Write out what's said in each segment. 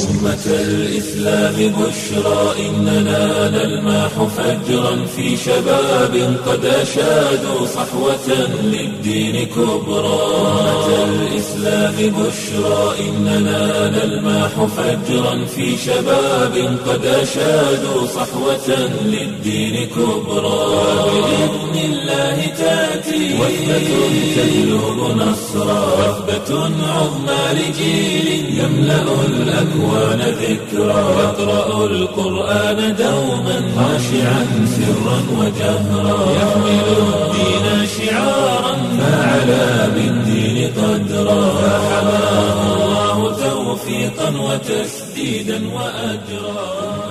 أمة الإسلام بشرى إننا نلمح فجرا في شباب قد أشادوا صحوة للدين كبرى أمة الإسلام بشرى إننا نلمح فجرا في شباب قد أشادوا صحوة للدين كبرى بإذن الله تأتي وثبة تجلب نصرا وثبة عظمى لجيل يملأ الأكوان ذكرا يقرأ القرآن دوما خاشعا سرا وجهرا يحمل الدين شعارا فعلى بالدين قدرا فحماه الله توفيقا وتسديدا وأجرا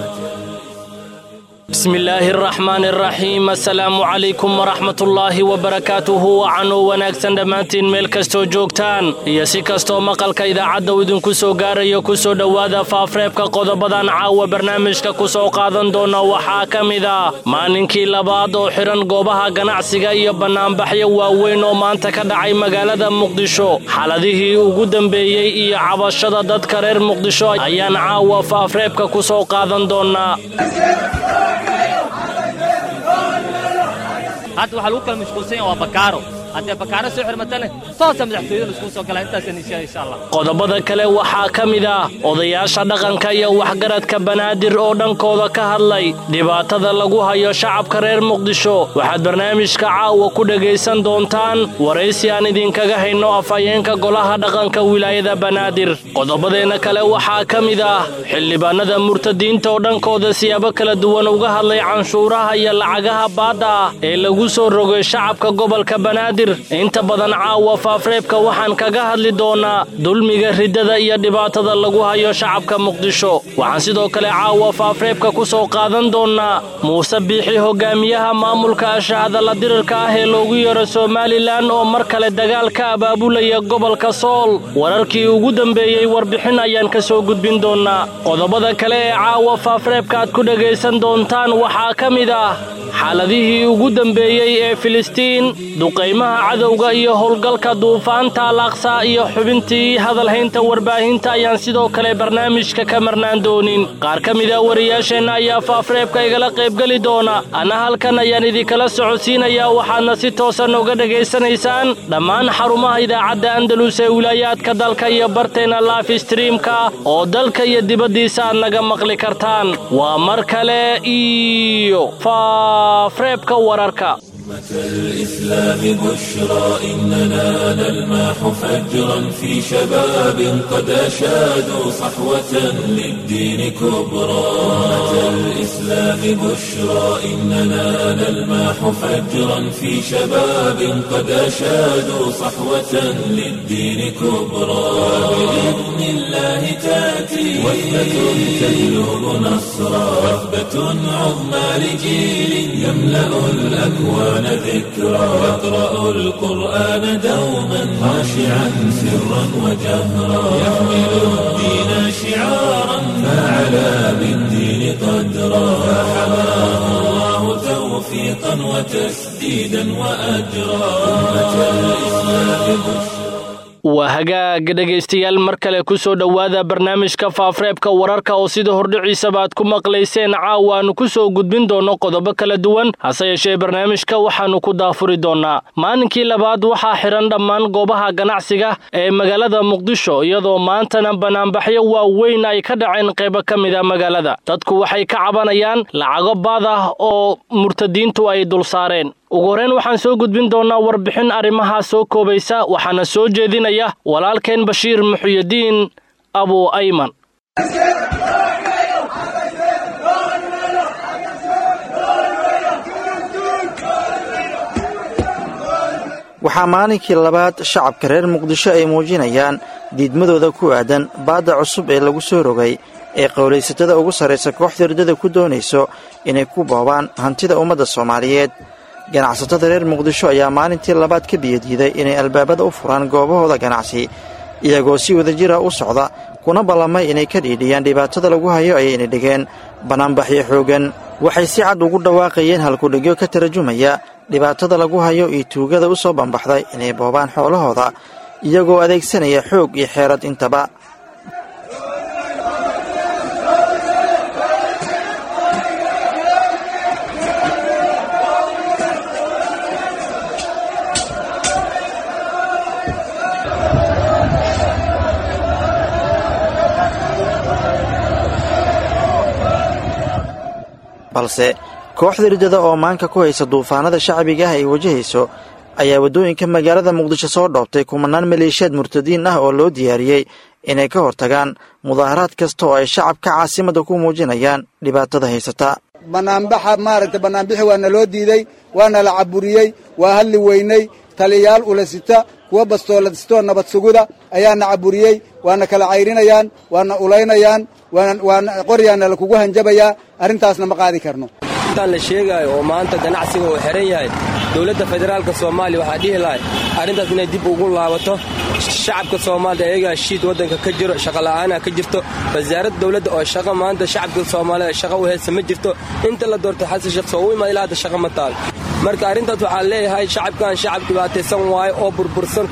bismi illaahi araxmaani araxiim assalaamu calaykum waraxmatullaahi wabarakaatuhu wacanuu wanaagsan dhammaantiin meel kastoo joogtaan iyo si kastoo maqalka idaacadda uu idinku soo gaarayo ku soo dhowaada faafreebka qodobadan caawa barnaamijka ku soo qaadan doona waxaa ka mid ah maalinkii labaad oo xidhan goobaha ganacsiga iyo bannaanbaxyo waaweyn oo maanta ka dhacay magaalada muqdisho xaladihii ugu dambeeyey iyo cabashada dadka reer muqdisho ayaan caawa faafreebka ku soo qaadan doonaa hadda waxaa lagu kala mashquulsan yaha waa bakaaro haddee bakaaro soo xirmatane toosa madaxtooyada laiskugu soo galaa intaasaan insha insha allah qodobada kale waxaa ka mid ah odayaasha dhaqanka iyo waxgaradka banaadir oo dhankooda ka hadlay dhibaatada lagu hayo shacabka reer muqdisho waxaad barnaamijka caawa ku dhegaysan doontaan waraysi aan idinkaga hayno afhayeenka golaha dhaqanka wilaayada banaadir qodobadeenna kale waxaa ka mid ah xildhibaanada murtadiinta oo dhankooda siyaabo kala duwan uga hadlay canshuuraha iyo lacagaha baadda ah ee lagu soo rogay shacabka gobolka banaadir inta badan caawa faafreebka waxaan kaga hadli doonaa dulmiga riddada iyo dhibaatada lagu hayo shacabka muqdisho waxaan sidoo kale caawa faafreebka ku soo qaadan doonaa muuse biixi hogaamiyaha maamulka ashahadalla dirirka ah ee loogu yeero somalilan oo mar kale dagaal ka abaabulaya gobolka sool wararkii ugu dambeeyey warbixin ayaan ka soo gudbin doonaa qodobada kale ee caawa faafreebka aad ku dhegaysan doontaan waxaa ka mid ah xaaladihii ugu dambeeyey ee filistiin duqaymaha cadowga iyo howlgalka duufaanta alaaqsa iyo xubintii hadalhaynta warbaahinta ayaan sidoo kale barnaamijka ka marnaan doonin qaar ka mida wariyaasheenna ayaa faafreebka igala qaybgeli doona anna halkan ayaan idinkala socodsiinayaa waxaadna si toosan uga dhegaysanaysaan dhammaan xarumaha idaacadda andalus ee wilaayaadka dalka iyo barteenna laif streamka oo dalka iyo dibaddiisa aad naga maqli kartaan waa mar kale iyo faafreebka wararka الإسلام بشرى إننا نلمح فجرا في شباب قد أشادوا صحوة للدين كبرى الإسلام بشرى إننا نلمح فجرا في شباب قد أشادوا صحوة للدين كبرى بإذن الله تأتي وثبة تجلب نصرا وثبة عظمى لجيل يملأ الأكوان ذكرا يقرأ القرآن دوما خاشعا سرا وجهرا يحمل الدين شعارا فعلى بالدين قدرا فحماه الله توفيقا وتسديدا وأجرا أمة الإسلام بشرى waa hagaaga dhegaystayaal mar kale ku soo dhowaada barnaamijka faafreebka wararka oo sida hordhiciisaba aad ku maqlayseen caawa aanu ku soo gudbin doonno qodobo kala duwan hase yeeshee barnaamijka waxaannu ku daafuri doonnaa maalinkii labaad waxaa xidhan dhammaan goobaha ganacsiga ee magaalada muqdisho iyadoo maantana banaanbaxyo waaweyn ay ka dhaceen qaybo ka mida magaalada dadku waxay ka cabanayaan lacago baad ah oo murtadiintu ay dul saareen ugu horreyn waxaan soo gudbin doonnaa warbixin arrimahaa soo koobaysa waxaana soo jeedinaya walaalkeen bashiir muxuyadiin abu ayman waxaa maalinkii labaad shacabka reer muqdisho ay muujinayaan diidmadooda ku aadan baadda cusub ee lagu soo rogay ee qowlaysatada ugu sarraysa kooxda riddada ku doonayso inay ku boobaan hantida ummadda soomaaliyeed ganacsatada reer muqdisho ayaa maalintii labaad ka biyadiiday inay albaabada u furaan goobahooda ganacsi iyagoo si wadajira u socda kuna ballamay inay ka dhiidhiyaan dhibaatada lagu hayo ayayna dhigeen bannaanbaxyo xooggan waxay si cad ugu dhawaaqayeen halkudhigyo ka tarjumaya dhibaatada lagu hayo iyo tuugada u soo bambaxday inay boobaan xoolahooda iyagoo adeegsanaya xoog iyo xeerad intaba balse kooxda riddada oo maanka ku haysa duufaanada shacbiga ah ay wajahayso ayaa waddooyinka magaalada muqdisho soo dhoobtay kumanaan maleeshiyaad murtadiin ah oo loo diyaariyey inay ka hortagaan mudaaharaad kasta oo ay shacabka caasimadda ku muujinayaan dhibaatada haysata banaanbaxa maaragtay banaanbixi waa naloo diidey waana la caburiyey waa hadli weynay taliyayaal ulasita kuwa bastooladistoo nabad suguda ayaana caburiyey waana kala cayrinayaan waana ulaynayaan waana qoryaana lakugu hanjabayaa arrintaasna ma qaadi karno intaan la sheegaayo oo maanta ganacsiga uu xihan yahay dowladda federaalka soomaaliya waxaa dhihi lahay arrintaas inay dib ugu laabato shacabka soomaalida ayagaa shiid waddanka ka jiro shaqola'aana ka jirto wasaaradda dowladda oo shaqa maanta shacabka soomaalida shaqa u haysa ma jirto inta la doortay xasan sheekh soo u imaad ilaa hadda shaqa ma taal marka arrintaas waxaa leeyahay shacabkan shacab dhibaataysan waayo oo burbursan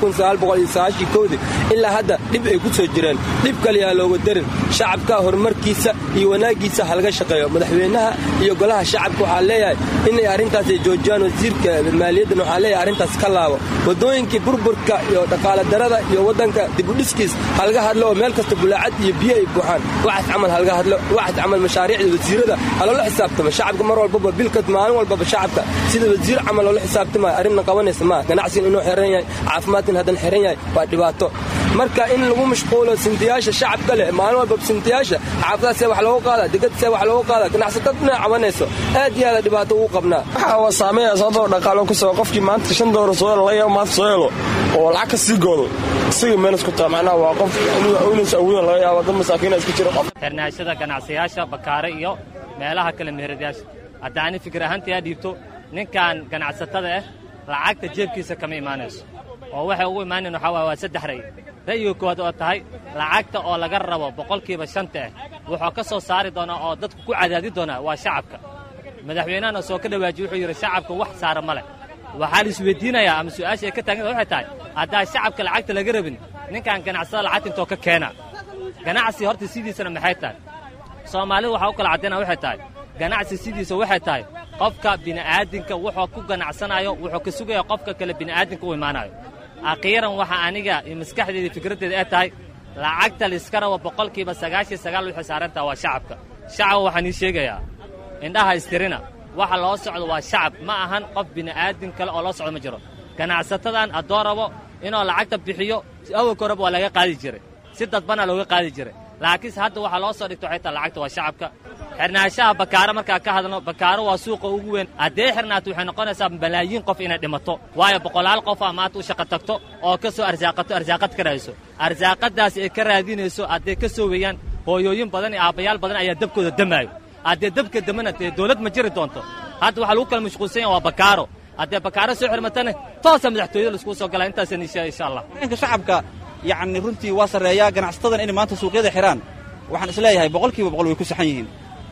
kudii ilaa hadda dhib ay ku soo jireen dhib kaliyaa looga darin shacabka horumarkiisa iyo wanaaggiisa halaga shaqeeyo madaxweynaha iyo golaha shacabka waxaa leeyahay inay arrintaas ay joojiyaan wasiirka maaliyaddan waxaa leeyahay arrintaas ka laabo waddooyinkii burburka iyo dhaqaala darada iyo waddanka dibudhiskiis halaga hadlo oo meel kasta bulaacad iyo biyo ay buuxaan waxaas camal halaga hadlo waxaas camal mashaariicda wasiirada haloola xisaabtamo shacabka mar walbaba bilkad maalin walbaba shacabka sida wasiir camal loola xisaabtamayo arrinna qabanaysa maa ganacsigan inuu xiran yahay caafimaadkan haddan xiran yahay waa dhibaato marka in lagu mashquulo sintiyaasha shacabka leh maalin walba sintiyaasha xaafadaha see wax loogu qaada degad see wax loogu qaada ganacsatad inay cabanayso aad iyo aada dhibaato ugu qabnaa waxa waa saameeya sababtoo dhaqaalo ku soo qofkii maanta shan doolar soo helo laga yaabo maanta soo helo oo lacag ka sii goodo isaga meel isku taa macnaha waa qof inaysa awoodan laga yaabo dad masaakiina iska jira qof xirnaashada ganacsiyaasha bakaare iyo meelaha kale meheradayaasha hadda ani fikir ahaantii aa dhiibto ninkan ganacsatada ah lacagta jeebkiisa kama imaanayso oo waxay ugu imaanayn waxaa waaya waa saddex ray ra'yiga koowaad oo tahay lacagta oo laga rabo boqolkiiba shanta ah wuxuu ka soo saari doonaa oo dadku ku cadaadi doonaa waa shacabka madaxweynahana soo ka dhawaajiye wuxuu yidhi shacabka wax saara ma leh waxaa la isweydiinayaa ama su'aasha ay ka taaganta waxay tahay haddaa shacabka lacagta laga rabin ninkan ganacsada lacagta intoo ka keena ganacsi horta sidiisana maxay tahay soomaalida waxaa u kala caddaynaa waxay tahay ganacsi sidiisa waxay tahay qofka bini'aadinka wuxuu ku ganacsanayo wuxuu ka sugaya qofka kale bini'aadinka u imaanayo akhiiran waxa aniga iyo maskaxdeeda fikraddeeda ay tahay lacagta layska rabo boqolkiiba sagaashiyo sagaal wixii saarantaha waa shacabka shacab waxaan ii sheegayaa indhaha istirina waxa loo socdo waa shacab ma ahan qof bini'aadin kale oo loo socdo ma jiro ganacsatadan haddoo rabo inuu lacagta bixiyo awalka horeba waa laga qaadi jiray si dadbana looga qaadi jiray laakiinse hadda waxaa loo soo dhigto waxay tahay lacagta waa shacabka xirnaanshaha bakaaro markaa ka hadno bakaaro waa suuqa ugu weyn haddee xirnaato waxay noqonaysaa malaayiin qof inay dhimato waayo boqolaal qof aa maanta u shaqo tagto oo ka soo arsaaqato arsaaqad ka raadiso arsaaqadaas ay ka raadinayso hadday ka soo weeyaan hooyooyin badan iyo aabbayaal badan ayaa dabkooda damaayo haddee dabka damana dee dawlad ma jiri doonto hadda waxaa lagu kala mashquulsan yaha waa bakaaro haddee bakaaro soo xirmatana toosa madaxtooyada laiskugu soo galaa intaasaan ishaa insha allah ninka shacabka yacni runtii waa sarreeyaa ganacsatadan inay maanta suuqyada xidhaan waxaan isleeyahay boqolkiiba boqol way ku saxan yihiin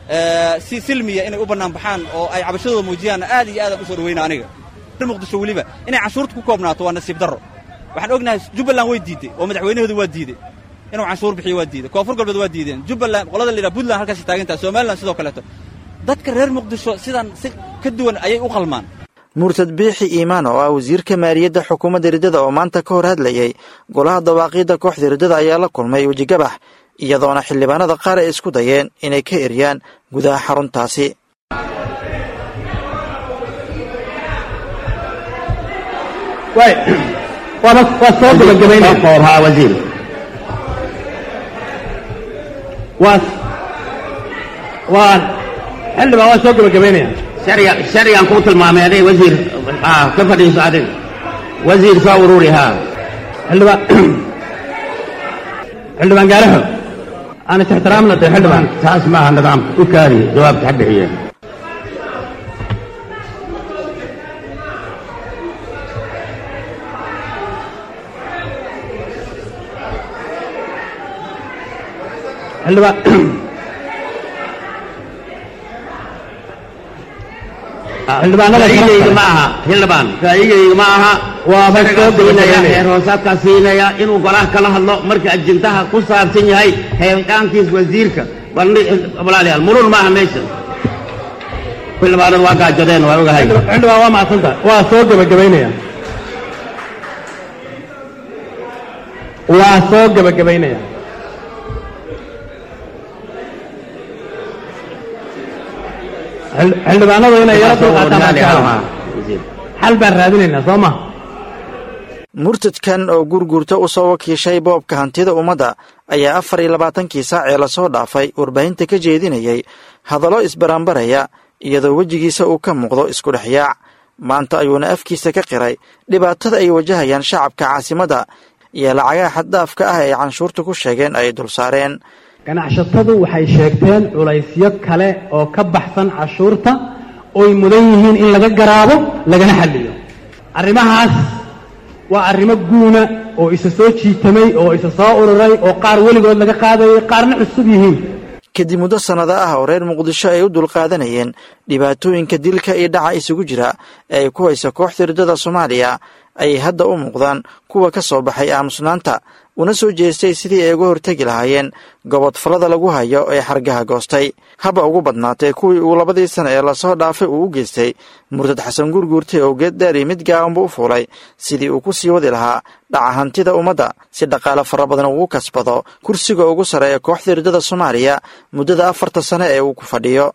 si silmiya inay u bannaan baxaan oo ay cabashadooda muujiyaan aad iyo aadaan u soo dhawayna aniga muqdisho weliba inay canshuurta ku koobnaato waa nasiib darro waxaan ognahay jubbaland way diidey oo madaxweynahooda waa diidey inuu canshuur bixiyo waa diidey koonfur galbeed waa diideen jubbaland qolada la yidhaha puntland halkaasay taagantaha somalilan sidoo kaleeto dadka reer muqdisho sidan si ka duwan ayay u qalmaan murtad biixi iimaan oo ah wasiirka maaliyadda xukuumadda riddada oo maanta ka hor hadlayey golaha dawaaqiidda kooxda riddada ayaa la kulmay wejigabax iyadoona xildhibaanada qaar ay isku dayeen inay ka eryaan gudaha xaruntaasi waa soo gabagabaynaa wasiir waa waa xildhibaan waa soo gabagabaynaya sharcigan kuu tilmaamay adig wasiir ka fadhiiso adig wasiir soo ururi haa xildhibaan xildhibaan gaaraxo aan is ixtiraamna de xildhibaan taas maaha nidaamka u kaari jawaabta ha bixiye xildhibaan ra'yigayga ma aha xildhibaan ra'yigayga ma aha waaba soo siinaya heer hoosaadkaa siinaya inuu golaha kala hadlo marka ajintaha ku saabsan yahay heelqaankiis wasiirka walaalayaal murun maaha meesha xildhibaanadu waa gaajadeen waa ogahay xildhibaan waa macsanta waa soo gabagabaynaya waa soo gabagabaynaya xil- xildhibaanadu inay yaro dulqaataan baan jeclahay. xal baan raadinaynaa soo ma murtadkan oo gurgurta u soo wakiishay boobka hantida ummadda ayaa afar iyo labaatankii saac ee lasoo dhaafay warbaahinta ka jeedinayay hadallo isbarambaraya iyadoo wejigiisa uu ka muuqdo isku dhexyaac maanta ayuuna afkiisa ka qiray dhibaatada ay wajahayaan shacabka caasimadda iyo lacagaha xaddaafka ah ee canshuurta ku sheegeen ay dul saareen ganacsatadu waxay sheegteen culaysyo kale oo ka baxsan cashuurta oy mudan yihiin in laga garaabo lagana xalliyo arrimahaas waa arrimo guuna oo isa soo jiitamay oo isa soo ururay oo qaar weligood laga qaadayay qaarna cusub yihiin kadib muddo sannado ah oo reer muqdisho ay u dulqaadanayeen dhibaatooyinka dilka iyo dhaca isugu jira ee ay ku hayso kooxda riddada soomaaliya ayay hadda u muuqdaan kuwa ka soo baxay aamusnaanta una soo jeestay sidii ay uga hortegi lahaayeen gobodfallada lagu hayo ee xargaha goostay haba ugu badnaatay kuwii uu labadii sana ee lasoo dhaafay uu u geystay murtad xasan gurguurtay oo geed dheer iyo mid gaabanba u fuulay sidii uu ku sii wadi lahaa dhaca hantida ummadda si dhaqaale fara badan ugu kasbado kursiga ugu sarreeya kooxda riddada soomaaliya muddada afarta sane ee uu ku fadhiyo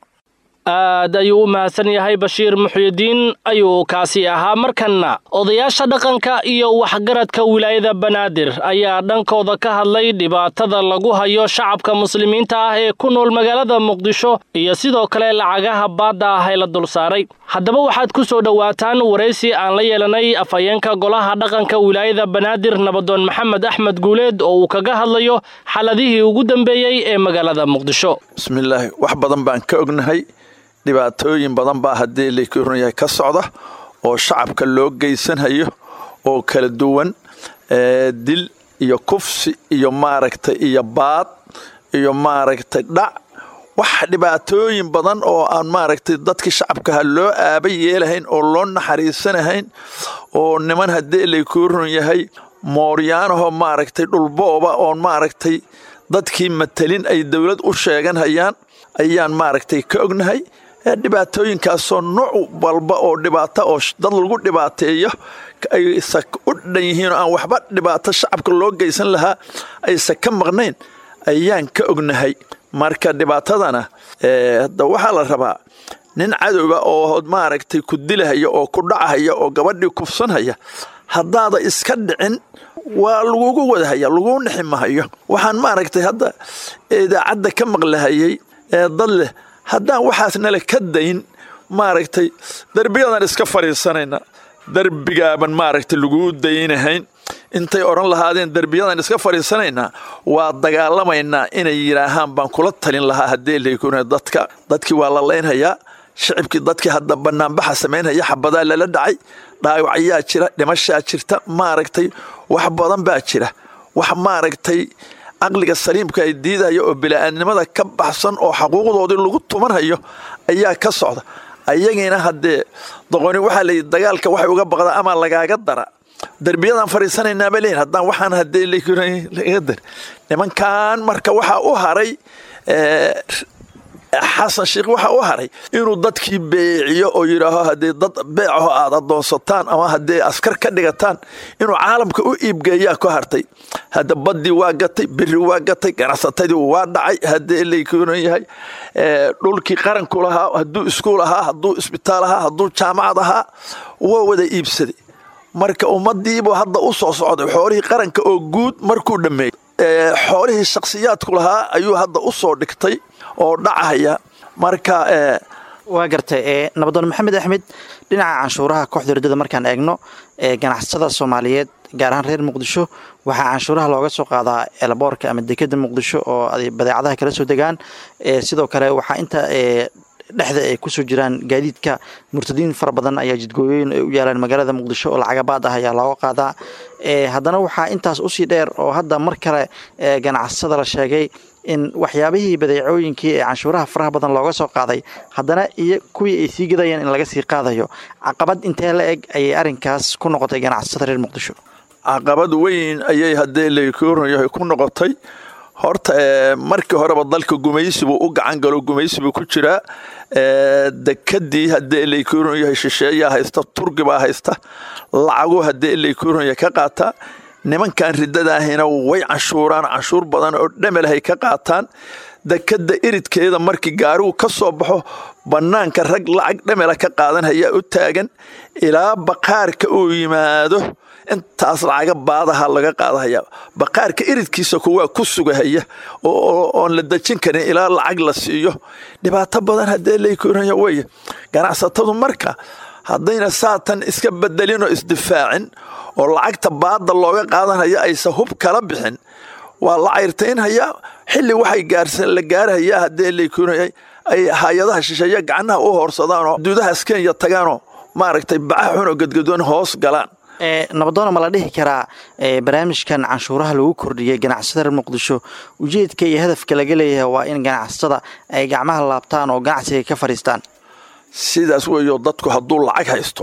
aad ayuu u mahadsan yahay bashiir muxyidiin ayuu kaasi ahaa markanna odayaasha dhaqanka iyo waxgaradka wilaayada banaadir ayaa dhankooda ka hadlay dhibaatada lagu hayo shacabka muslimiinta ah ee ku nool magaalada muqdisho iyo sidoo kale lacagaha baadda ah ee la dul saaray haddaba waxaad ku soo dhowaataan waraysi aan la yeelanay afhayeenka golaha dhaqanka wilaayada banaadir nabadoon maxamed axmed guuleed oo uu kaga hadlayo xaladihii ugu dambeeyey ee magaalada muqdisho bismillaahi wax badan baan ka ognahay dhibaatooyin badan baa haddii lakuran yahay ka socda oo shacabka loo geysanhayo oo kala duwan ee dil iyo kufsi iyo maaragtay iyo baad iyo maaragtay dhac wax dhibaatooyin badan oo aan maaragtay dadkii shacabkaha loo aaba yeelahayn oo loo naxariisanahayn oo niman haddii lakuran yahay mooryaanahoo maaragtay dhulbooba oon maaragtay dadkii matelin ay dowlad u sheeganhayaan ayaan maaragtay ka ognahay dhibaatooyinkaasoo nooc walba oo dhibaato oo dad lagu dhibaateeyo aysa u dhan yihiin oo aan waxba dhibaato shacabka loo geysan lahaa aysa ka maqnayn ayaan ka ognahay marka dhibaatadana hadda waxaa la rabaa nin cadowga oo maaragtay ku dilahaya oo ku dhacahaya oo gabadhii kufsanhaya haddaada iska dhicin waa lagugu wadahaya laguu nixi mahayo waxaan maaragtay hadda idaacadda ka maqlahayay ee dad leh haddaan waxaas nala ka dayn maaragtay derbiyadan iska fadhiisanayna derbigaaban maaragtay laguu daynahayn intay odhan lahaadeen derbiyadan iska fadhiisanaynaa waa dagaalamaynaa inay yidhaahaan baan kula talin lahaa haddii laykuna dadka dadkii waa la laynhayaa shicibkii dadkii hadda banaanbaxa samaynhaya xabadaa lala dhacay dhaawacyaa jira dhimashaa jirta maaragtay wax badan baa jira wax maaragtay caqliga saliimka ay diidaya oo bila'aadnimada ka baxsan oo xaquuqdoodii lagu tumanhayo ayaa ka socda ayagiina haddee doqoni waxaa layidhi dagaalka waxay uga baqdaa ama lagaaga dara derbiyadaan fadhiisanaynaaba leeyihin haddaan waxaan haddee laga dar nimankan marka waxaa u haray xasan sheikh waxaa u haray inuu dadkii beeciyo oo yidhaaho haddii dad beecaho aad adoonsataan ama haddii askar ka dhigataan inuu caalamka u iibgeeyaa ku hartay hadda baddii waa gatay beri waa gatay ganacsatadii waa dhacay haddii laykunan yahay dhulkii qaranku lahaa hadduu iskuul ahaa hadduu isbitaal ahaa hadduu jaamacad ahaa waa wada iibsaday marka ummadiibuu hadda u soo socday xoolihii qaranka oo guud markuu dhammeeyey xoolihii shakhsiyaadku lahaa ayuu hadda u soo dhigtay oo dhacaya marka waa gartay nabadoon maxamed axmed dhinaca canshuuraha kooxda riddada markaan eegno ganacsatada soomaaliyeed gaar ahaan reer muqdisho waxaa canshuuraha looga soo qaadaa elboorka ama dekeda muqdisho oo badeecadaha kala soo degaan sidoo kale waxaa inta dhexda ay kusoo jiraan gaadiidka murtadiin fara badan ayaa jidgooyooyin ay u yaalaan magaalada muqdisho oo lacagabaad ah ayaa looga qaadaa haddana waxaa intaas usii dheer oo hadda mar kale ganacsatada la sheegay in waxyaabihii badeecooyinkii ee canshuuraha faraha badan looga soo qaaday haddana iyo kuwii ay sii gadayeen in laga sii qaadayo caqabad intee la eg ayay arrinkaas ku noqotay ganacsatada reer muqdisho caqabad weyn ayay haddee layahay ku noqotay horta markii horeba dalka gumaysibuu u gacan galo gumaysibuu ku jiraa dekadii haddii laykuuran yahay shisheeyaa haysta turgibaa haysta lacagu haddii laykuuran yahay ka qaataa nimankan riddadaahina way canshuuraan canshuur badan oo dhamelahay ka qaataan dekadda iridkeeda markii gaarigu ka soo baxo bannaanka rag lacag dhamela ka qaadanhayaa u taagan ilaa baqaarka uu yimaado intaas lacaga baadaha laga qaadahaya baqaarka iridkiisa kuwaa ku sugahaya oon la dejin karin ilaa lacag la siiyo dhibaato badan haddee laykoonaya weye ganacsatadu marka haddayna saatan iska bedelin oo isdifaacin oo lacagta baada looga qaadanaya aysa hub kala bixin waa la cayrtaynhayaa xilli waxay gaarsan la gaarhayaa haddee laykoonaya ay hay-adaha shisheeye gacnaha u hoorsadaanoo duudahaas kenya tagaanoo maaragtay bacaha xun oo gadgadoon hoos galaan nabadoona ma la dhihi karaa barnaamijkan canshuuraha lagu kordhiyey ganacsatada reer muqdisho ujeedka iyo hadafka laga leeyahay waa in ganacsatada ay gacmaha laabtaan oo ganacsiga ka fadhiistaan sidaas weeyo dadku hadduu lacag haysto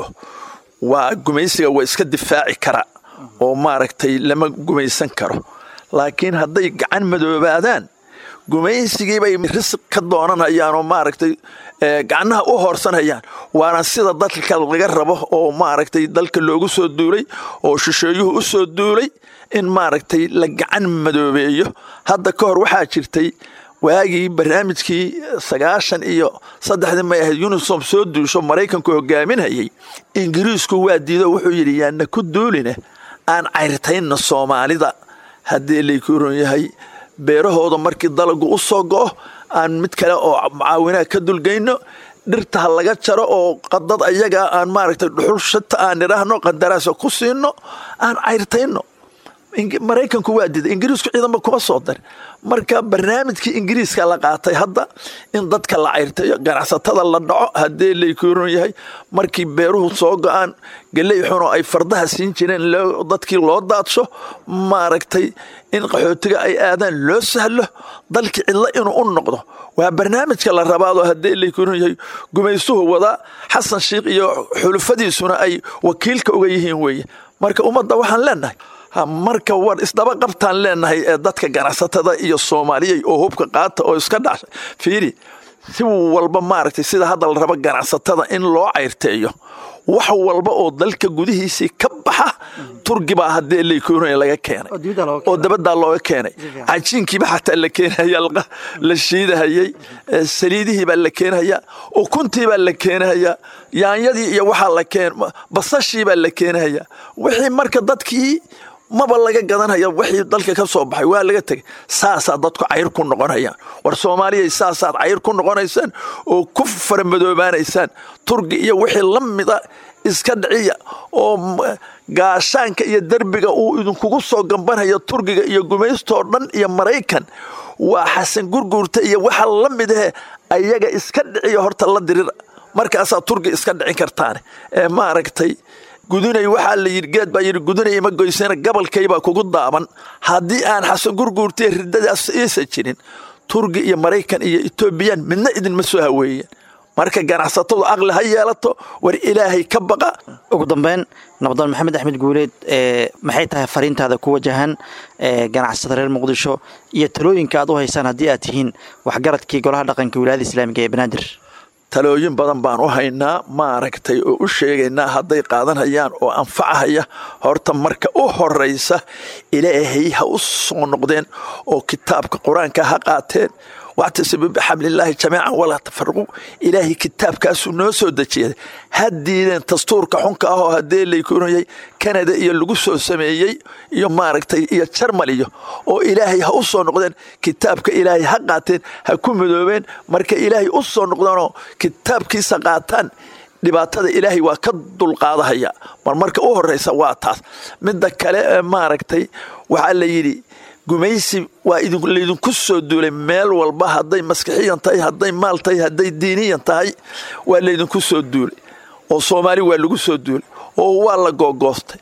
waa gumaysiga waa iska difaaci kara oo maaragtay lama gumaysan karo laakiin hadday gacan madoobaadaan gumaysigiibay risq ka doonanayaan oo maaragtay gacnaha u hoorsanayaan waana sida dalka laga rabo oo maaragtay dalka loogu soo duulay oo shisheeyuhu u soo duulay in maaragtay la gacan madoobeeyo hadda ka hor waxaa jirtay waagii barnaamijkii sagaashan iyo saddexdii may ahayd unisom soo duusho maraykanku hogaaminayay ingiriisku waa diido wuxuu yidhi yaana ku duuline aan cayrtayna soomaalida haddii laykuron yahay beerahooda markii dalagu u soo go'o aan mid kale oo mucaawinaha ka dulgayno dhirta ha laga jaro oo qadad ayaga aan maaragtay dhuxul shata aan idhaahno qandaraasa ku siino aan cayrtayno maraykanku waa diiday ingiriisku ciidanba kuma soo darin marka barnaamijkii ingiriiska la qaatay hadda in dadka la cayrtayo ganacsatada la dhaco haddii laykuuron yahay markii beeruhu soo go-aan geley xunoo ay fardaha siin jireen dadkii loo daadsho maaragtay in qaxootiga ay aadaan loo sahlo dalkii cidlo inuu u noqdo waa barnaamijka la rabaadoo haddii laykuuron yahay gumaystuhu wadaa xasan sheikh iyo xulufadiisuna ay wakiilka uga yihiin weeye marka ummadda waxaan leenahay marka war isdaba qabtaan leenahay ee dadka ganacsatada iyo soomaaliya oo hubka qaata oo iska dhashay fiiri si walba maaragtay sida hadda la rabo ganacsatada in loo cayrteeyo wax walba oo dalka gudihiisii ka baxa turgi baa haddii laykoonaya laga keenay oo dabaddaa looga keenay cajiinkiiba xataa la keenaya la shiidahayay saliidihii baa la keenahayaa ukuntii baa la keenahayaa yaanyadii iyo waxaa la keen basashii baa la keenahayaa wixii marka dadkii maba laga gadanaya wixii dalka ka soo baxay waa laga tegay saasaa dadku cayr ku noqonayaan war soomaaliya saasaad cayr ku noqonaysaan oo ku faramadoobaanaysaan turgi iyo wixii la mida iska dhiciya oo gaashaanka iyo derbiga uu idinkugu soo gambanaya turgiga iyo gumaystoo dhan iyo maraykan waa xasan gurguurta iyo waxa la midahe ayaga iska dhiciya horta la dirira markaasaa turgi iska dhicin kartaane ee maaragtay gudunay waxaa la yidhi geed baa yidhi gudunay ima goysana gabalkaybaa kugu daaban haddii aan xasan gurguurtay riddadaas iisa jirin turgi iyo maraykan iyo etoobiyaan midna idinma soo haweeyeen marka ganacsatadu aqli ha yeelato war ilaahay ka baqa ugu dambeyn nabdoon maxamed axmed guuleed maxay tahay fariintaada ku wajahan ganacsatada reer muqdisho iyo talooyinka aad u haysaan haddii aad tihiin waxgaradkii golaha dhaqanka wilaayada islaamiga ee banaadir talooyin badan baan u haynaa maaragtay oo u sheegaynaa hadday qaadanhayaan oo anfacahaya horta marka u horaysa ilaahay ha u soo noqdeen oo kitaabka qur-aanka ha qaateen wactasibu bixablillaahi jamiican walaa tafaraqu ilaahay kitaabkaasuu noo soo dejiyay ha diideen dastuurka xunka ah oo haddee laykunayay kanada iyo lagu soo sameeyey iyo maaragtay iyo jarmal iyo oo ilaahay ha u soo noqdeen kitaabka ilaahay ha qaateen ha ku midoobeen marka ilaahay u soo noqdeenoo kitaabkiisa qaataan dhibaatada ilaahay waa ka dulqaadahaya mar marka u horeysa waa taas midda kale maaragtay waxaa la yidhi gumaysi waa laydinku soo duulay meel walba hadday maskixiyan tahay hadday maal tahay hadday diiniyan tahay waa laydinku soo duulay oo soomaali waa lagu soo duulay oo waa la googoostay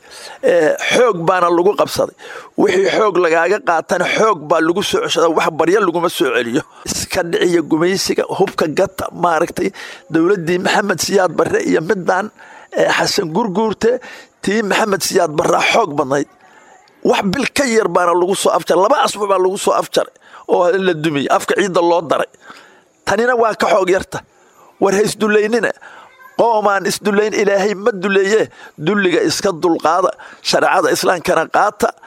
xoog baana lagu qabsaday wixii xoog lagaaga qaatana xoog baa lagu soo ceshada wax barya laguma soo celiyo iska dhiciya gumaysiga hubka gata maaragtay dowladdii maxamed siyaad barre iyo midaan xasan gurguurte tii maxamed siyaad barraa xoog badnayd wax bil ka yar baana lagu soo afjaray laba asbuuc baa lagu soo afjaray oo la dumiyey afka ciidda loo daray tanina waa ka xoog yarta war ha isdullaynina qoomaan isdullayn ilaahay ma duleeye dulliga iska dulqaada shareecada islaamkana qaata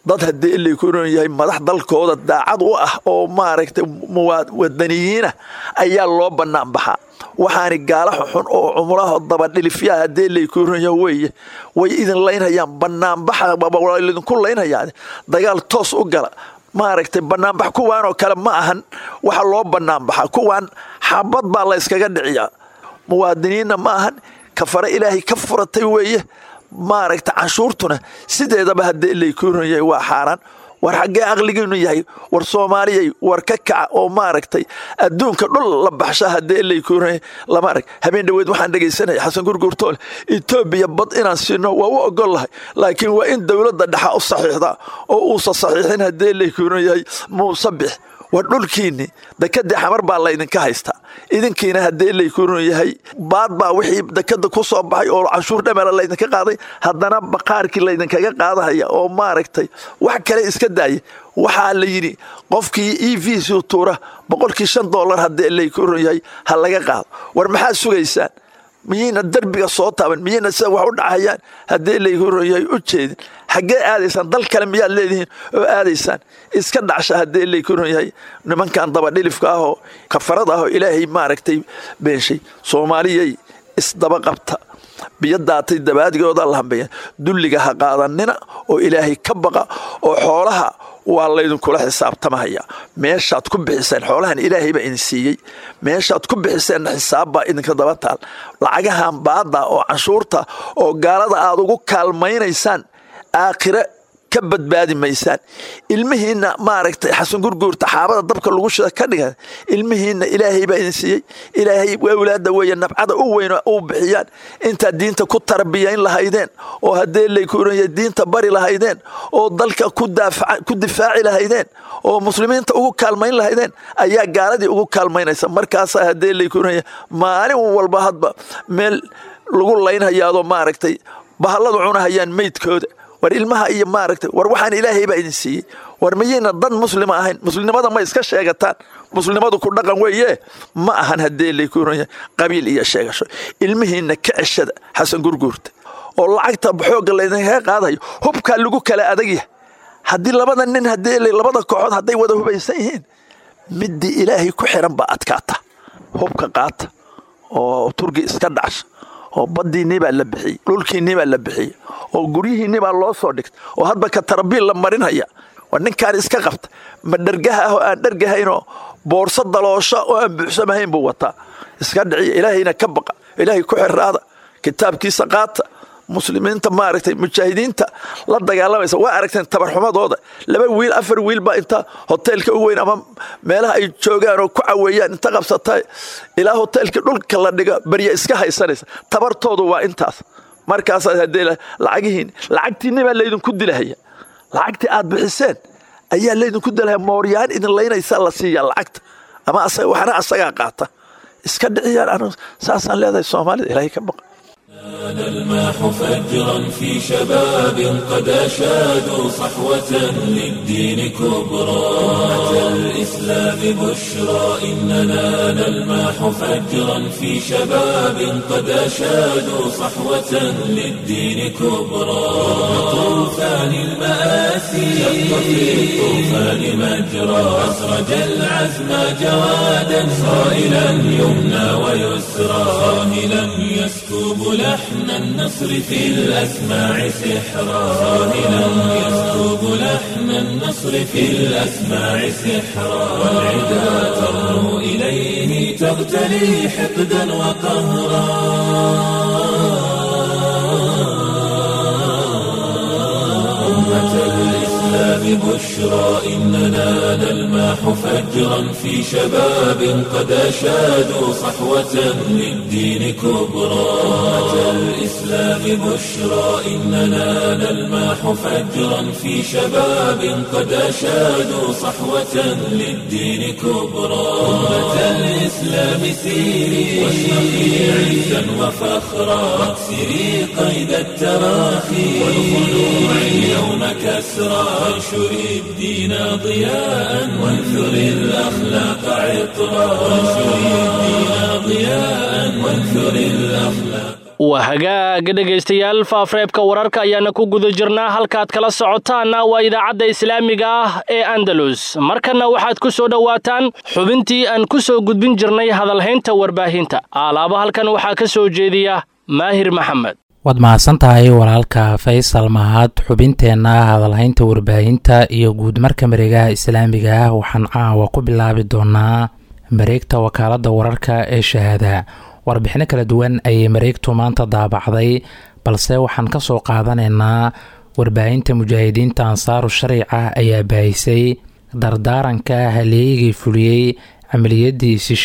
dad haddii ilay ku ron yahay madax dalkooda daacad u ah oo maaragtay wadaniyiina ayaa loo bannaan baxaa waxaani gaala xun oo cumulaha dabadhilifyaha haddii ilay ku ron yahay weeye way idin laynhayaan bannaanbaxa idinku laynhayaan dagaal toos u gala maaragtay bannaanbax kuwaanoo kale ma ahan waxa loo bannaanbaxa kuwaan xabad baa la yskaga dhiciyaa muwaadiniinna ma ahan kafare ilaahay ka furatay weeye maaragta canshuurtuna sideedaba haddii ilay ku ron yahay waa xaaraan war xaggee aqligiinu yahay war soomaaliyay war ka kaca oo maaragtay adduunka dhul la baxsha haddii ilay ku ron yahay lama arag habeen dhoweed waxaan dhegaysanaya xasan gurgurtoole etoobiya bad inaan siino waa u ogol lahay laakiin waa in dowladda dhexa u saxiixdaa oo uusa saxiixin haddii ilay ku ron yahay muuse bix war dhulkiinni dekadii xamar baa laydinka haystaa idinkiina haddii layku ron yahay baad baa wixii dekada ku soo baxay oo canshuur dhamela laydinka qaaday haddana baqaarkii laydinkaga qaadahaya oo maaragtay wax kale iska daaya waxaa la yidhi qofkii e v c tuura boqolkii shan dollar haddii layku ron yahay ha laga qaado war maxaad sugaysaan miyayna derbiga soo taaban miyayna sida wax u dhacayaan haddii layku ron yahay u jeedin xaggee aadaysaan dal kale miyaad leedihiin oo aadaysaan iska dhacsha haddii layku ron yahay nimankan dabadhilifka ahoo kafarada ahoo ilaahay maaragtay beenshay soomaaliyay isdaba qabta biyo daatay dabaadigooda la hambeeya dulliga ha qaadanina oo ilaahay ka baqa oo xoolaha waa laydinkula xisaabtamahaya meeshaad ku bixiseen xoolahan ilaahay baa idin siiyey meeshaad ku bixiseenna xisaabbaa idinka daba taal lacagahan baadda oo canshuurta oo gaalada aad ugu kaalmaynaysaan aakhire ka badbaadi maysaan ilmihiinna maaragtay xasan gurguurta xaabada dabka lagu shida ka dhigan ilmihiinna ilaahay baa idin siiyey ilaahay awlaada weeye nabcada u weyn u bixiyaan intaad diinta ku tarbiyayn lahaydeen oo haddee laykuuranya diinta bari lahaydeen oo dalka ku difaaci lahaydeen oo muslimiinta ugu kaalmayn lahaydeen ayaa gaaladii ugu kaalmaynaysa markaasaa haddee laykuuranya maalin walba hadba meel lagu laynhayaadoo maaragtay bahalladu cunahayaan meydkooda war ilmaha iyo maaragtay war waxaan ilaahay baa idin siiyey war miyayna dad muslima ahayn muslimnimada ma iska sheegataan muslimadu ku dhaqan weeye ma ahan haddii laykuuranya qabiil iyo sheegasho ilmihiinna ka ceshada xasan gurguurta oo lacagta xoogga laydinkaga qaadayo hubkaa lagu kala adagyahay haddii labada nin haddii labada kooxood hadday wada hubaysan yihiin midii ilaahay ku xiran baa adkaata hubka qaata oo turgi iska dhacsha oo baddiinii baa la bixiyey dhulkiinii baa la bixiyey oo guryihiinii baa loo soo dhigtay oo hadba ka tarabiil la marinhaya waa ninkaan iska qabta ma dhargaha ah oo aan dhargahaynoo boorso daloosho oo aan buuxsamahayn buu wataa iska dhiciya ilaahayna ka baqa ilaahay ku xiraada kitaabkiisa qaata muslimiinta maaragtay mujaahidiinta la dagaalamaysa waa aragteen tabarxumadooda laba wiil afar wiil baa inta hoteelka u weyn ama meelaha ay joogaan oo ku caweeyaan inta qabsata ilaa hoteelkii dhulka la dhiga barya iska haysanaysa tabartoodu waa intaas markaasaa haddee lacagihiin lacagtiinni baa laydinku dilahaya lacagtii aad bixiseen ayaa laydinku dilahaya mooryaan idin laynaysaa la siiyaa lacagta ama waxna asagaa qaata iska dhiciyaan saasaan leedahay soomaalida ilaahay ka baqa الماح فجرا في شباب قد أشادوا صحوة للدين كبرى أتى الإسلام بشرى إننا نلماح فجرا في شباب قد أشادوا صحوة للدين كبرى طوفان المآسي شق في الطوفان مجرى أسرج العزم جوادا صائلا يمنى ويسرى صاهلا يسكب لحن النصر في الأسماع سحرا صاهلا يسكب لحن النصر في الأسماع سحرا والعدا ترنو إليه تغتلي حقدا وقهرا أمة الإسلام بشرى إننا نلماح فجرا في شباب قد أشادوا صحوة للدين كبرى أمة الإسلام بشرى إننا نلماح فجرا في شباب قد أشادوا صحوة للدين كبرى أمة الإسلام سيري واشرقي عزا وفخرا واكسري قيد التراخي والخلوع اليوم كسرى وانشري الدين ضياء وانثري الأخلاق عطرا وانشري الدين ضياء وانثري الأخلاق waa hagaaga dhegaystayaal faafreebka wararka ayaana ku guda jirnaa halkaad kala socotaanna waa idaacadda islaamiga ah ee andalus markanna waxaad ku soo dhowaataan xubintii aan ku soo gudbin jirnay hadalhaynta warbaahinta aalaaba halkan waxaa ka soo jeediya maahir maxamed waad mahadsan tahay walaalka faysal mahad xubinteenna hadalhaynta warbaahinta iyo guud marka mareegaha islaamiga ah waxaan caawa ku bilaabi doonaa mareegta wakaaladda wararka ee shahaada warbixino kala duwan ayay mareegtu maanta daabacday balse waxaan ka soo qaadanaynaa warbaahinta mujaahidiinta ansaaru shariica ayaa baahisay dardaaranka haleeyigii fuliyey camaliyadii